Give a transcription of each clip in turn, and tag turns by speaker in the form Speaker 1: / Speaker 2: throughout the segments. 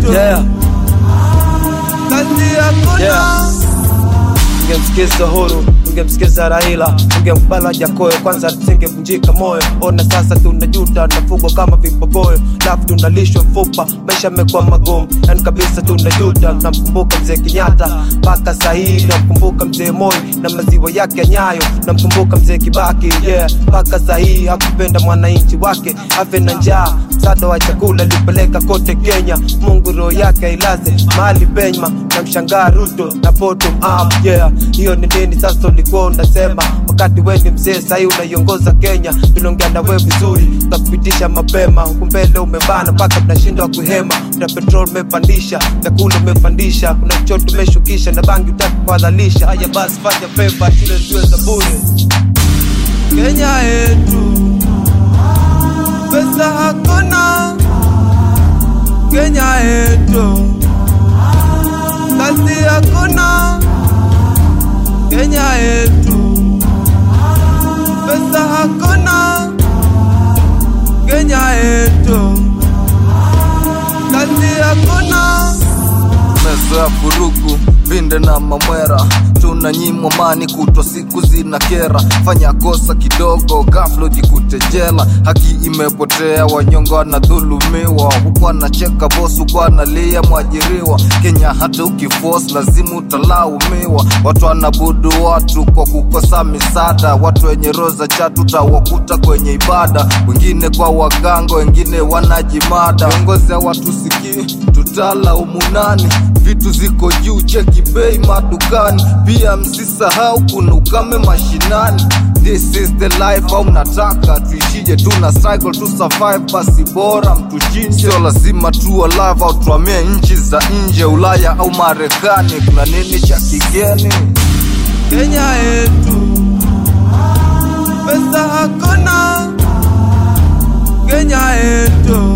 Speaker 1: yetu
Speaker 2: yeah.
Speaker 1: kazi hakuna
Speaker 2: Yeah. Ungemsikiza Uhuru, ungemsikiza Raila, ungembala Jakoyo, kwanza tusingevunjika moyo. Ona sasa tunajuta, nafugwa kama vipogoyo, lafu tunalishwa mfupa, maisha yamekuwa magumu, yani kabisa tunajuta. Namkumbuka mzee Kenyatta mpaka sahii, namkumbuka mzee Moi na maziwa yake ya Nyayo, namkumbuka mzee Kibaki yeah, mpaka sahii hakupenda mwananchi wake afe na njaa msaada wa chakula alipeleka kote Kenya. Mungu roho yake ailaze mahali pema, na mshangaa Ruto na bottom up yeah. Hiyo ni nini sasa ulikuwa unasema wakati wewe ni mzee sahii unaiongoza Kenya? Tuliongea na wewe vizuri, tutakupitisha mapema, huku mbele umebana mpaka mnashindwa kuhema, na petrol umepandisha, vyakula umepandisha, kuna choto umeshukisha na bangi utaki kuhalalisha. Haya basi, fanya favor, shule ziwe za bure.
Speaker 1: Kenya yetu pesa hakuna Kenya yetu kazi hakuna Kenya yetu pesa hakuna Kenya yetu kazi hakuna
Speaker 3: mezoya vurugu vinde na mamwera tunanyimwa mani kutwa siku zina kera fanya kosa kidogo gaflo jikute jela haki imepotea wanyongo wanadhulumiwa huku anacheka bosu huku analia mwajiriwa kenya hata ukifos lazima utalaumiwa watu wanabudu watu kwa kukosa misaada watu wenye roza chatu tawakuta kwenye ibada wengine kwa waganga wengine wanajimada viongozi hawatusikii tutalaumu nani vitu ziko juu cheki bei madukani pia msisahau kuna ukame mashinani this is the life au mnataka tuishije tuna struggle to survive basi bora mtushinde sio lazima tu alive au tuamie nchi za nje ulaya au marekani kuna nini cha kigeni
Speaker 1: Kenya yetu pesa hakuna Kenya yetu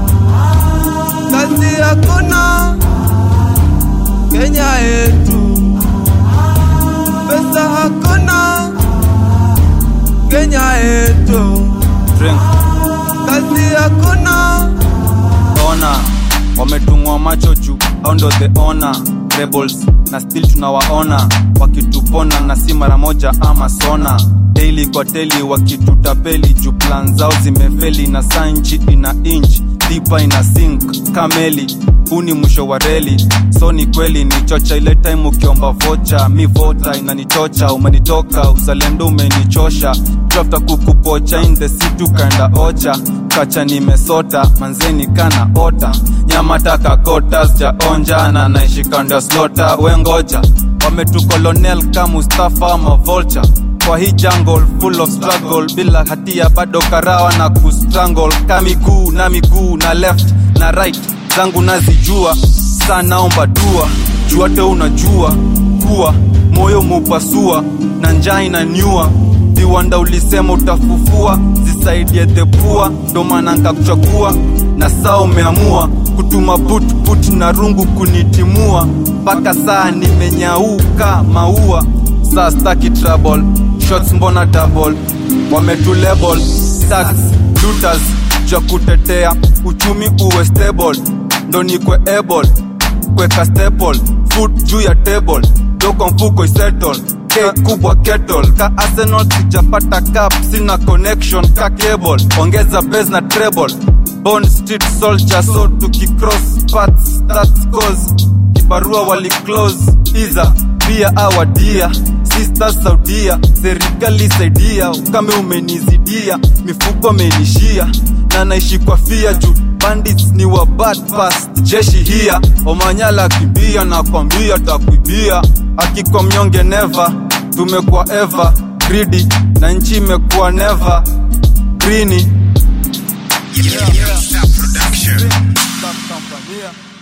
Speaker 1: kazi hakuna Kenya yetu pesa hakuna Kenya yetu
Speaker 4: Drink.
Speaker 1: kazi hakuna
Speaker 4: ona wametungwa macho juu au ndo the ona rebels na still tunawaona wakitupona na si mara moja ama sona daily kwa teli wakitutapeli juu plan zao zimefeli na sanchi ina inch dipa ina sink kameli huu ni mwisho wa reli so ni kweli ni chocha ile time ukiomba vocha mi vota inanichocha umenitoka uzalendo umenichosha drafta kukupocha in the city ukaenda ocha kacha nimesota manzeni kana ota nyama taka kota sijaonja na naishi kando ya slota wengoja wametukolonel ka mustafa ama vulture kwa hii jungle full of struggle bila hatia bado karawa na kustrangle ka miguu na miguu na left na right zangu nazijua saa naomba dua juate unajua kuwa moyo mupasua na njaa inaniua viwanda ulisema utafufua zisaidie thepua ndo maana nkakuchakua na saa umeamua kutuma putput na rungu kunitimua mpaka saa nimenyauka maua saa staki trouble shots mbona double wametulabel tax looters ja kutetea uchumi uwe stable ndo nikwe able kweka staple food juu ya table doko mfuko isettle K kubwa kettle ka arsenal sijapata cup sina connection ka cable ongeza base na treble bond street soldier so tukicross paths that's cause kibarua wali close iza pia awadia sisters saudia serikali saidia ukame umenizidia mifuko amenishia na naishi kwa fia juu bandits ni wa bad past jeshi hia omanyala akibia na kwambia takuibia akikwa mnyonge neva tumekuwa eva gridi na nchi imekuwa neva grini
Speaker 5: Yeah, yeah. Production.
Speaker 4: Tanzania.